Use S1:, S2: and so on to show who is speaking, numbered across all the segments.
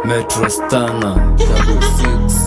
S1: Metro Stana Double Six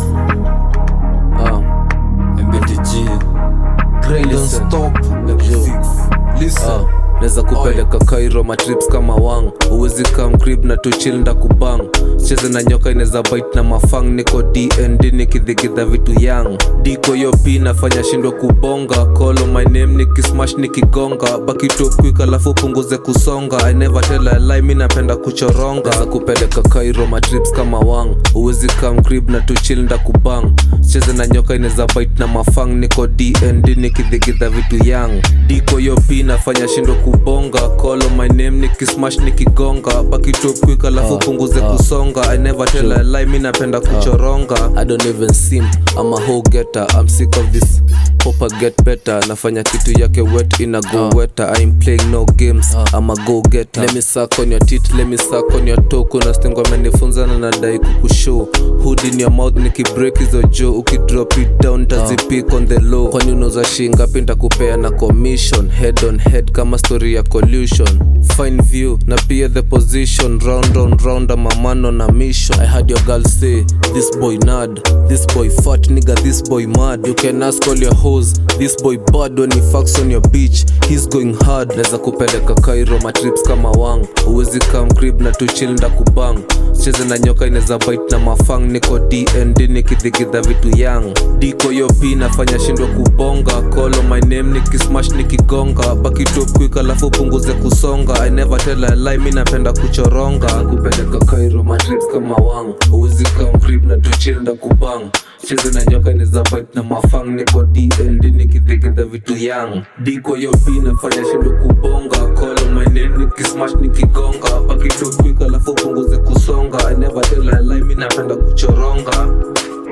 S1: Ah MBTG
S2: Don't
S1: Listen.
S2: stop
S1: Double Six Listen
S2: Ah, naweza kupeleka kairo matrips kama wang uwezi kam crib na tuchil nda kubang cheze na nyoka inaweza bite na mafang niko dnd nikidhigidha vitu yang diko yo p nafanya shindwa kubonga kolo my name nikismash nikigonga bakitop quick alafu punguze kusonga i never tell a lie mi napenda kuchoronga naweza kupeleka kairo matrips kama wang uwezi kam crib na tuchil nda kubang cheze na nyoka inaweza bite na mafang niko dnd nikidhigidha vitu yang diko yo p nafanya shindo kubonga kolo my name nikismash nikigonga bakitop quick alafu punguze kusonga i never tell a lie mi napenda kuchoronga i don't even sim I'm a whole getter i'm sick of this Hope I get better nafanya kitu yake wet ina go wetter I ain't playing no games I'm a go getter let me suck on your tit let me suck on your toe kuna stengo amenifunza na nadai kukushow hood in your mouth nikibreak hizo jo ukidrop it down tazipik on the low kwani unauza shingapi ntakupea na commission head on head kama story ya collusion fine view na pia the position round round round I'm a man on a mission I had your girl say this boy nad this boy fat nigga this boy mad you can ask all your hoes this boy bad when he fucks on your beach he's going hard naweza kupeleka kairo matrips kama wang uwezi kam crib na tuchil nda kubang cheze na nyoka inaweza bite na mafang niko dnd nikidhigidha vitu yang diko yo p nafanya shindwa kubonga kolo my name nikismash nikigonga bakitop quick alafu punguze kusonga i never tell a lie mi napenda kuchoronga kupeleka kairo matrips kama wang uwezi kam crib na tuchil nda kubang cheze na nyoka inaweza bite na mafang niko dnd nikidhigidha vitu yang diko yo p nafanya shindwa kubonga kolo my name nikismash nikigonga bakitop quick alafu punguze kusonga i never tell a lie mi napenda kuchoronga